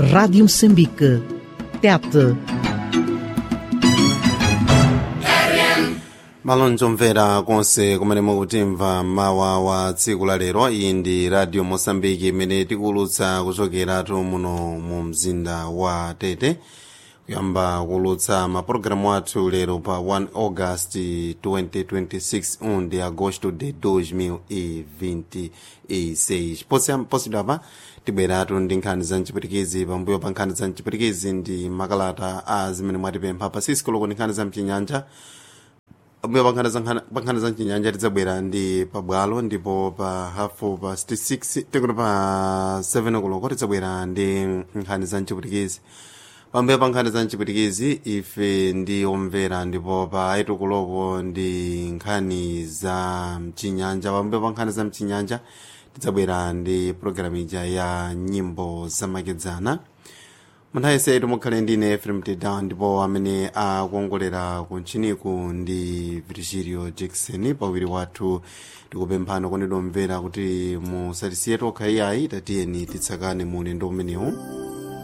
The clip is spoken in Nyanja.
Rádio Moçambique. Tete. malonjo mvera konse kumene mukutimva mawa wa tsiku la lero iyi ndi radio mosambiki imene tikuwulutsa kuchokeratu muno mu mzinda wa tete kuyamba kuwulutsa mapulogalamu athu lero pa 1 august 2026 1 de agosto de 2026 posidwa pa tibweratu ndi nkhani za mchipwitikizi pambuyo pa nkhani za mchipwitikizi ndi makalata a zimene mwatipempha pa sisikoloko ndi nkhani za mchinyanja pambuyo pa nkhani za mchinyanja tidzabwera ndi pabwalo ndipo pa hafu pa 66 tikuti pa 7 koloko tidzabwera ndi nkhani za mchipwitikizi pambuyo pa nkhani za mchipwitikizi ife ndi omvera ndipo pa 8 koloko ndi nkhani za mchinyanja pambuyo pa nkhani za mchinyanja tidzabwera ndi programu ija ya nyimbo zamakedzana munthawi yense mukhale ndine efrem teda ndipo amene akuongolera kuntchiniku ndi virgilio jackson pawiri wathu tikupemphani kondedwa omvera kuti musatisiye tokha iyayi tatiyeni titsakane mu ulendo umenewu